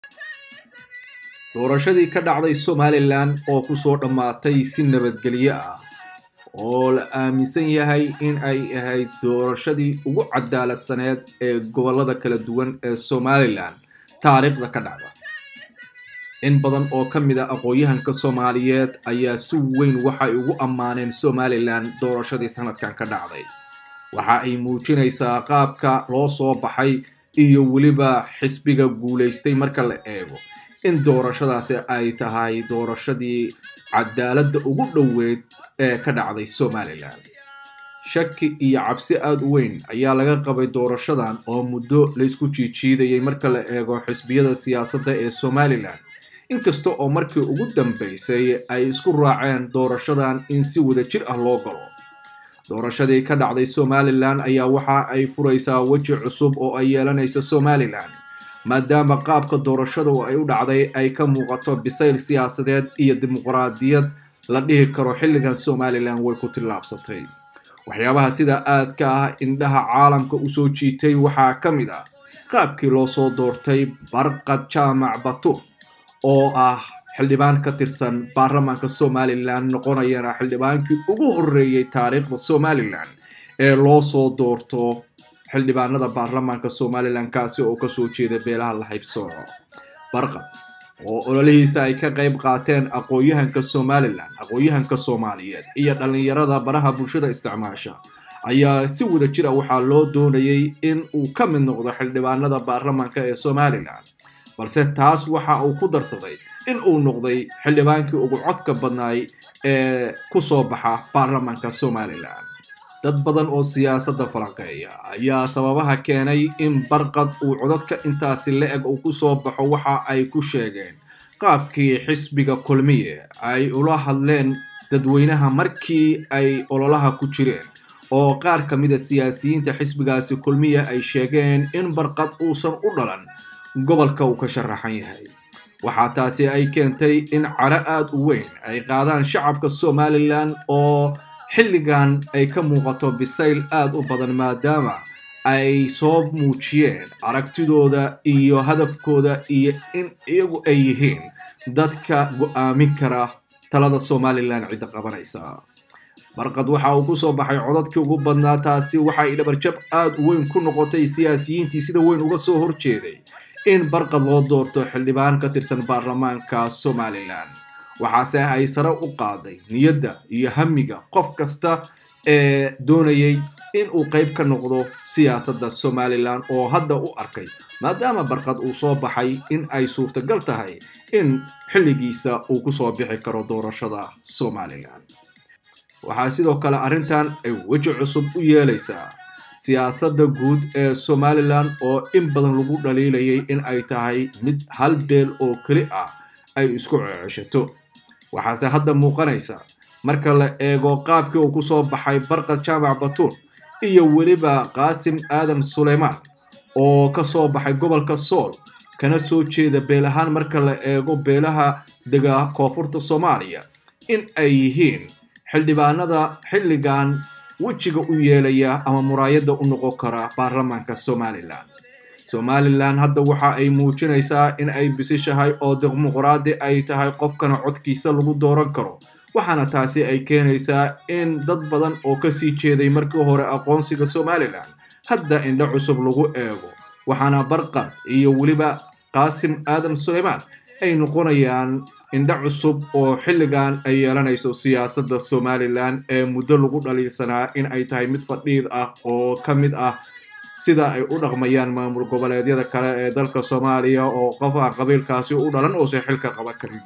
doorashadii ka dhacday somalilan oo kusoo dhammaatay si nabadgelyo ah oo la aaminsan yahay in ay ahayd doorashadii ugu cadaaladsaneed ee gobollada kala duwan ee somalilan taariikhda ka dhacda in badan oo ka mid a aqoon-yahanka soomaaliyeed ayaa si weyn waxay ugu ammaaneen somalilan doorashadii sanadkan ka dhacday waxa ay muujinaysaa qaabka loo soo baxay iyo weliba xisbiga guulaystay marka la eego in doorashadaasi ay tahay doorashadii cadaaladda ugu dhoweyd ee ka dhacday somalilan shaki iyo cabsi aada u weyn ayaa laga qabay doorashadan oo muddo laysku jiijiidayay marka la eego xisbiyada siyaasadda ee somalilan inkasta oo markii ugu dambaysay ay isku raaceen doorashadan in si wada jir ah loo galo doorashadii ka dhacday somalilan ayaa waxa ay furaysaa weji cusub oo ay yeelanaysa somalilan maadaama qaabka doorashada ay u dhacday ay ka muuqato bisayl siyaasadeed iyo dimuqraadiyad la dhihi karo xilligan somalilan way ku tillaabsatay waxyaabaha sida aadka ah indhaha caalamka usoo jiitay waxaa ka mid ah qaabkii loo soo doortay barqad jaamac batuur oo ah xildhibaan ka tirsan baarlamaanka somalilan noqonayana xildhibaankii ugu horreeyey taariikhda somalilan ee loo soo doorto xildhibaanada baarlamaanka somalilan kaasi oo kasoo jeeda beelaha la haybsooco barqad oo ololihiisa ay ka qayb qaateen aqoon-yahanka somalilan aqoon-yahanka soomaaliyeed iyo dhallinyarada baraha bulshada isticmaasha ayaa si wada jir a waxaa loo doonayay in uu ka mid noqdo xildhibaanada baarlamaanka ee somalilan balse taas waxa uu ku darsaday in uu noqday xildhibaankii ugu codka badnaay ee kusoo baxa baarlamaanka somalilan dad badan oo siyaasadda falanqeeya ayaa sababaha keenay in barqad uu codadka intaasi la-eg uu kusoo baxo waxa ay ku sheegeen qaabkii xisbiga kulmiye ay ula hadleen dadweynaha markii ay ololaha ku jireen oo qaar ka mid a siyaasiyiinta xisbigaasi kulmiya ay sheegeen in barqad uusan u dhalan gobolka uu ka sharaxan yahay waxaa taasi ay keentay in caro aada u weyn ay qaadaan shacabka somalilan oo xilligan ay ka muuqato bisayl aada u badan maadaama ay soo muujiyeen aragtidooda iyo hadafkooda iyo in iyagu ay yihiin dadka go-aamin kara talada somalilan cidda qabanaysa barqad waxa uu kusoo baxay codadkii ugu badnaa taasi waxa ay dhabarjab aada u weyn ku noqotay siyaasiyiintii sida weyn uga soo horjeeday in barqad loo doorto xildhibaan ka tirsan baarlamaanka somalilan waxaase ay sare u qaaday niyadda iyo hamiga qof kasta ee doonayay in uu qayb ka noqdo siyaasadda somalilan oo hadda u arkay maadaama barqad uu soo baxay in ay suurtagal tahay in xilligiisa uu kusoo bixi karo doorashada somalilan waxaa sidoo kale arrintan ay weji cusub u yeelaysaa siyaasadda guud ee somalilan oo in badan lagu dhaliilayay in ay tahay mid hal beel oo keli ah ay isku ceceshato waxaase hadda muuqanaysa marka la eego qaabkii uu kusoo baxay barqad jaamac batuur iyo weliba qaasim aadan suleymaan oo kasoo baxay gobolka sool kana soo jeeda beel ahaan marka la eego beelaha dega koonfurta soomaaliya in ay yihiin xildhibaanada xilligan wejiga u yeelaya ama muraayadda u noqon kara baarlamaanka somalilan somalilan hadda waxa ay muujinaysaa in ay bisishahay oo dimuqraadi ay tahay qofkana codkiisa lagu dooran karo waxaana taasi ay keenaysaa in dad badan oo kasii jeeday markii hore aqoonsiga somalilan hadda indho cusub lagu eego waxaana barqad iyo weliba qaasim aadan suleymaan ay noqonayaan indho cusub oo xilligan ay yeelanayso siyaasadda somalilan ee muddo lagu dhaliilsanaa in ay tahay mid fadhiid ah oo ka mid ah sida ay u dhaqmayaan maamul goboleedyada kale ee dalka soomaaliya oo qof ah qabiilkaasi u dhalan uusan xilka qaban karin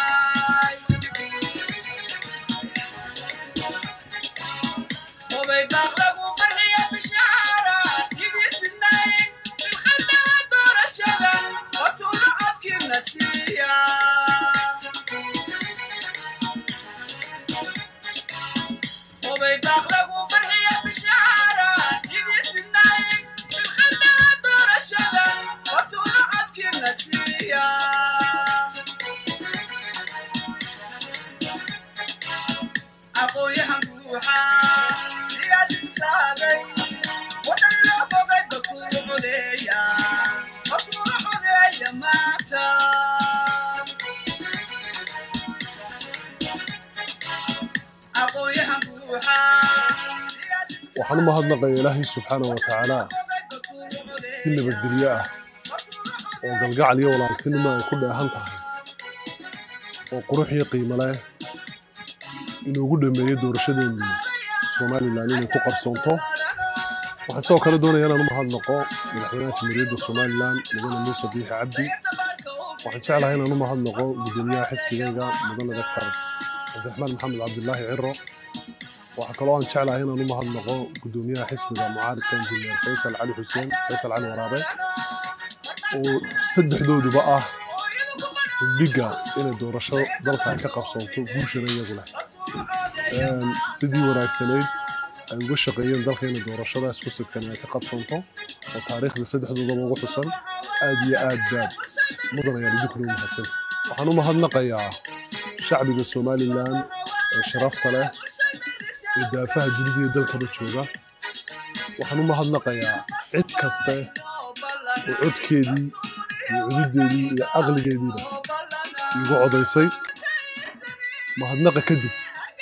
Oh, baby. waxaan u mahadnaqaya ilaahay subxaana wa tacaala si nabadgelyo ah oo galgacal iyo walaaltinimo ay ku dheehan tahay oo qurux iyo qiimo leh inuugu dhameeyo doorashadeennii somalilan inay ku qarsoonto waxaan sidoo kale doonaya inaan u mahadnaqo madaxweynaha jamhuuriyadda somalilan mudane muuse biixi cabdi waxaan jeclahay inaan u mahadnaqo gudoomiyaha xisbigayga mudane daktar cabdiraxmaan maxamed cabdilaahi ciro waxaa kaloo aan jeclahay inaan u mahadnaqo gudoomiyaha xisbiga mucaaridka injineer faysal cali xuseen faysal cali waraabe oo saddexdooduba ah hudhiga inay doorasho dalkan ka qabsoonto guushana iyagu leh sidii wanaagsanayd ay uga shaqeeyeen dalka inay doorashadaas ku sidkan ay ka qabsoonto oo taariikhda saddexdoodaba ugu xusan aad iyo aad baad mudan ayaan idinkuna u mahadsan waxaan u mahadnaqayaa shacbiga somalilan ee sharafta leh ee daafaha dunida iyo dalkaba jooga waxaan u mahadnaqayaa cid kaste oo codkeedii iyo cududeedii iyo aqligeediiba iigu codaysay mahadnaqa kadib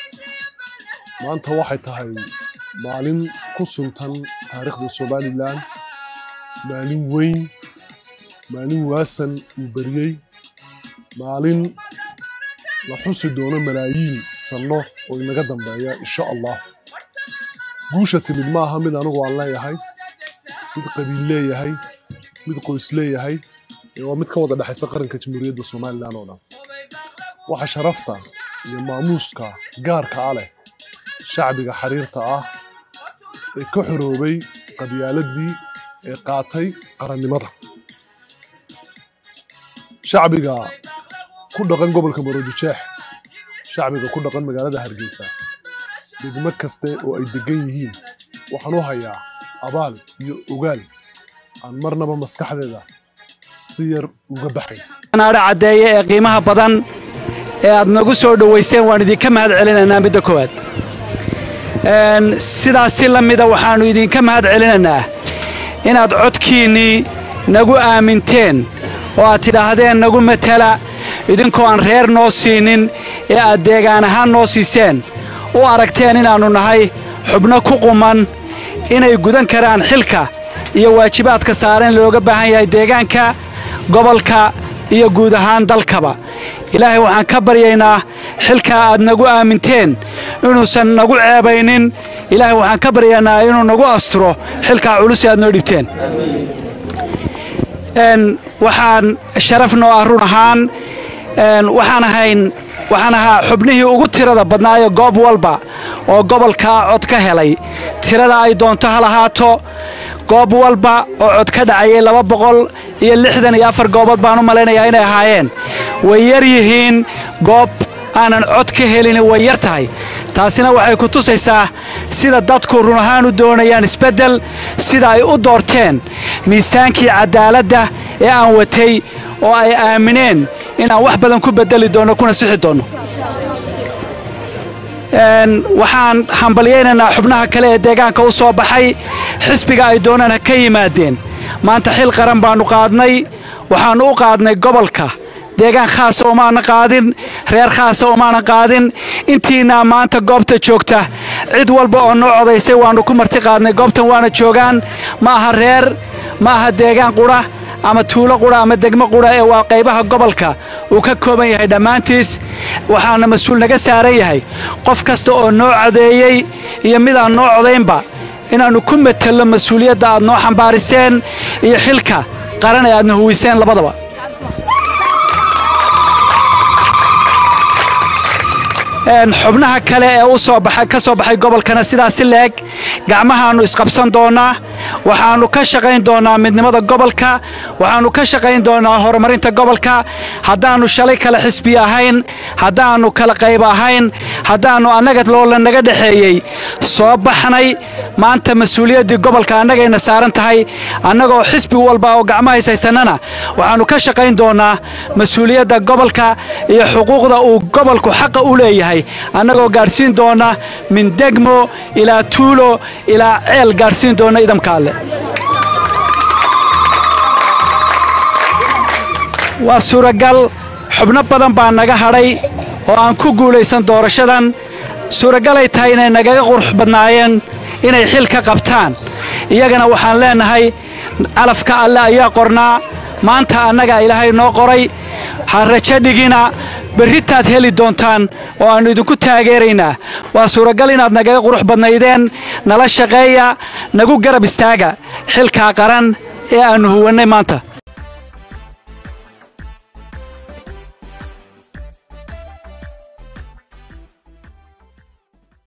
maanta waxay tahay maalin ku suntan taariikhda somalilan maalin weyn maalin waasan uu beriyey maalin la xusi doono malaayiin sanno oo inaga dambeeya insha allah guusha timid ma aha mid anigu aan leeyahay mid qabiil leeyahay mid qoys leeyahay ee waa mid ka wada dhexaysa qaranka jamhuuriyadda somalilan oo dhan waxa sharafta iyo maamuuska gaarka ah leh shacbiga xariirta ah ee ka xoroobay qabyaaladii ee qaatay qarannimada shacbiga ku dhaqan gobolka maroodijeex shacbiga ku dhaqan magaalada hargeysa degmo kaste oo ay degan yihiin waxaan u hayaa abaal iyo ogaal aan marnaba maskaxdeeda si yar uga baxay naadha caddeeye ee qiimaha badan ee aad nagu soo dhowayseen waan idinka mahad celinaynaa midda koowaad sidaas si la mida waxaannu idinka mahad celinaynaa inaad codkiinnii nagu aaminteen oo aad tidhaahdeen nagu matala idinkoo aan reer noo siinin ee aad deegaan ahaan noo siiseen u aragteen inaannu nahay xubno ku quman inay gudan karaan xilka iyo waajibaadka saaren looga baahan yahay deegaanka gobolka iyo guud ahaan dalkaba ilaahay waxaan ka baryaynaa xilkaa aad nagu aaminteen inuusan nagu ceebaynin ilaahay waxaan ka baryaynaa inuu nagu asturo xilkaa culus aad noo dhibteen waxaan sharaf noo ah run ahaan waxaan ahayn waxaan ahaa xubnihii ugu tirada badnaayo goob walba oo gobolkaa cod ka helay tirada ay doonto ha lahaato goob walba oo cod ka dhacayay laba boqol iyo lixdan iyo afar goobood baan u malaynayaa inay ahaayeen way yar yihiin goob aanan cod ka helin way yar tahay taasina waxay ku tusaysaa sida dadku run ahaan u doonayaan isbeddel sida ay u doorteen miisaankii caddaaladda ee aan watay oo ay aamineen inaan wax badan ku beddeli doonno kuna sixi doonno waxaan hambalyaynaynaa xubnaha kale ee deegaanka u soo baxay xisbiga ay doonaan ha ka yimaadeen maanta xil qaran baannu qaadnay waxaannu u qaadnay gobolka deegaan khaasa umaanan qaadin reer khaasa umaanan qaadin intiinaa maanta goobta joogta cid walba oo noo codaysay waannu ku marti qaadnay goobtan waana joogaan ma aha reer ma aha deegaan qudha ama tuulo qudha ama degmo qudha ee waa qaybaha gobolka uu ka kooban yahay dhammaantiis waxaana mas-uul naga saaran yahay qof kasta oo noo codeeyey iyo midaan noo codaynba inaannu ku matello mas-uuliyadda aad noo xambaariseen iyo xilka qaran ee aadna huwiseen labadaba xubnaha kale ee u soo baxay ka soo baxay gobolkana sidaas si leeg gacmahaannu isqabsan doonnaa waxaannu ka shaqayn doonnaa midnimada gobolka waxaannu ka shaqayn doonnaa horumarinta gobolka haddaannu shalay kale xisbi ahayn haddaannu kala qayb ahayn haddaannu annaga loola naga dhexeeyey soo baxnay maanta mas-uuliyaddii gobolka annagayna saaran tahay annagoo xisbi walba oo gacmahays haysannana waxaannu ka shaqayn doonnaa mas-uuliyadda gobolka iyo xuquuqda uu gobolku xaqa u leeyahay annagoo gaadhsiin doonna min degmo ilaa tuulo ilaa ceel gaadhsiin doonna idamka alle waa suuragal xubno badan baa naga hadhay oo aan ku guulaysan doorashadan suuragalay tahay inay nagaga qurux badnaayeen inay xil ka qabtaan iyagana waxaan leennahay calafka alle ayaa qornaa maanta annagaa ilaahay noo qoray ha rajo dhigina berritaad heli doontaan oo aannu idinku taageeraynaa waa suuragal inaad nagaga qurux badnaydeen nala shaqeeya nagu garab istaaga xilkaa qaran ee aannu huwannay maanta